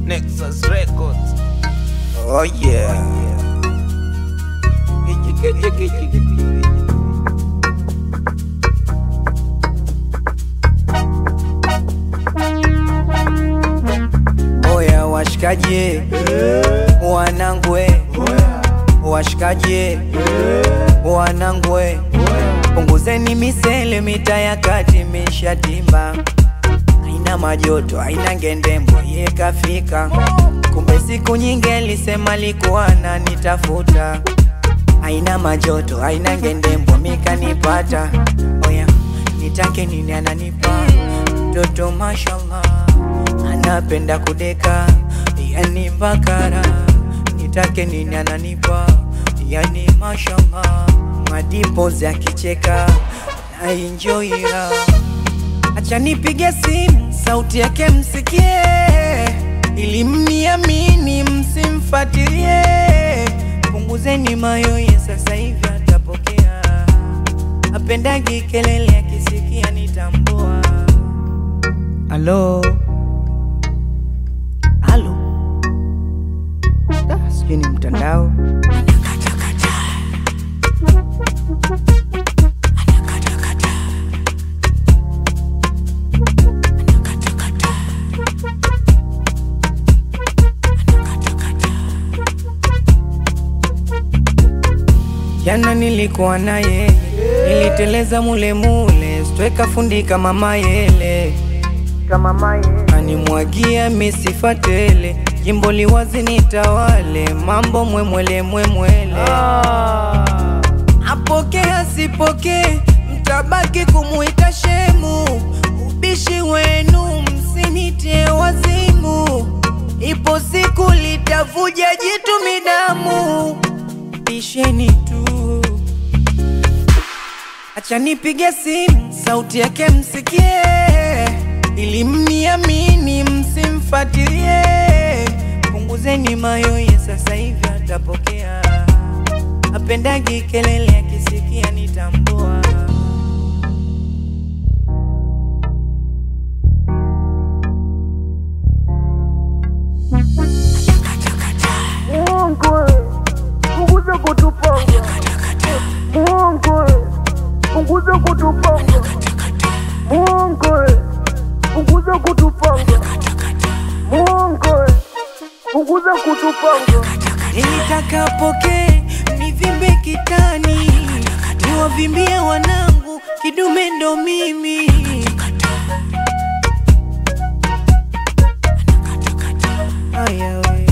Nexus Records. Oh yeah. Oya washikaji, wanangwe, washikaji, wanangwe, punguzeni misele, mita ya kati mishatimba, haina majoto, haina ngendembo, ye kafika. Kumbe siku nyingi alisema likuwa ananitafuta, haina majoto, haina ngendembo, mikanipata. Oya nitake nini ananipa mtoto, mashallah anapenda kudeka, yani bakara. Nitake nini ananipa, yani mashallah, madipozi akicheka na enjoy raha. Acha nipige simu, sauti yake msikie, ili mniamini, msimfatilie. Punguzeni mayoye, sasa hivi atapokea. Apendagi kelele, akisikia nitambua. Halo, halo, Ah, sijui ni mtandao. Jana nilikuwa naye, niliteleza mule mule, stweka fundi kama mayele, kama mayele, animwagia misifa tele, jimbo liwazi nitawale, mambo mwemwele mwemwele, apokee asipokee, mtabaki kumuita shemu, ubishi wenu msinitie wazimu, ipo siku litavuja jitu midamu bisheni tu, acha nipige simu, sauti yake msikie, ili mniamini, msimfatilie. Punguzeni mayoye, sasa hivi atapokea. Apendagi kelele, akisikia nitambua. Mungu, punguza kutupanga. Mungu, punguza kutupanga. Mungu, punguza kutupanga. Mungu, punguza kutupanga. Nilitaka apokee, nivimbe kitani, niwavimbie wanangu, kidume ndo mimi. Aya we.